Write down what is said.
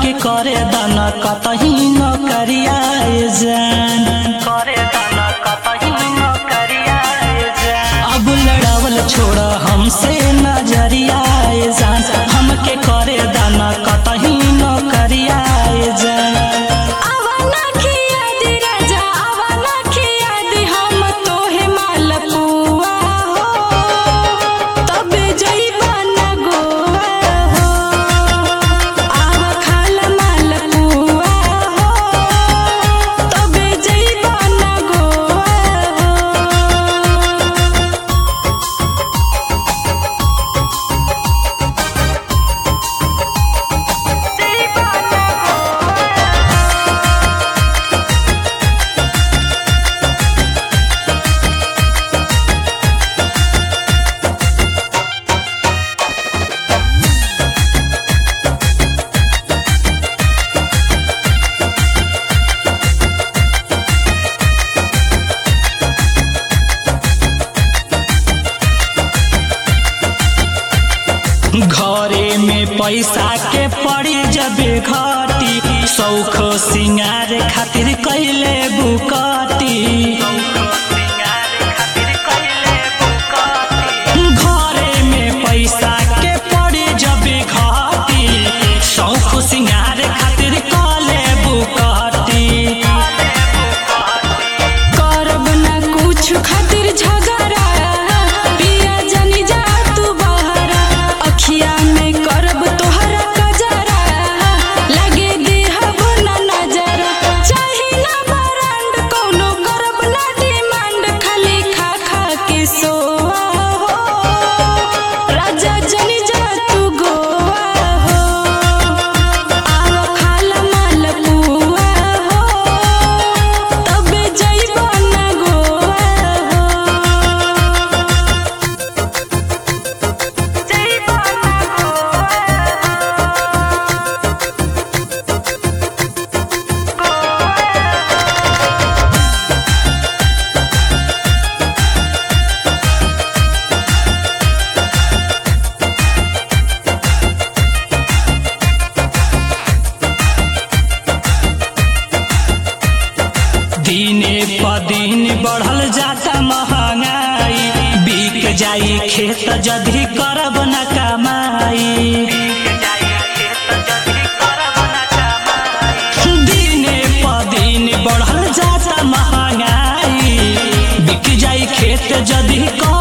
हमके करे दाना कतही न करियाए जान करे दाना कतही न करियाए जान अब लड़ावल छोड़ हमसे नजरियाए जान हमके करे दाना कतही न करियाए जान आवाना खिया दी राजा आवाना खिया दी हम तोहे मालपुआ हो तबे जइबा ना गोवा हो आवा खाला मालपुआ हो तबे जइबा ना गोवा हो घरे में पैसा के पड़ी जबे घटी सौख सिंगार खातिर कैले बुकटी घरे में पैसा के पड़ी जबे घटी सौख सिंगार खातिर कले बुकटी करब ना कुछ खातिर झगड़ा पिया जनी जा तू बहरा अखिया में करब तोहरा कजरा लगे देहब ना नजरा चाही ना बरांड कोनो करब ना डिमांड खाली खा खा के सोआ हो राजा जनी जा तू गोवा हो आवा खाला मालपुआ हो तबे जइबा ना गोवा हो जइबा ना दिने प दिन बढ़ल जाता महंगाई बिक जाई खेत जदी करब न कमाई दिने प दिन बढ़ल जाता महंगाई बिक जाई खेत जदी कर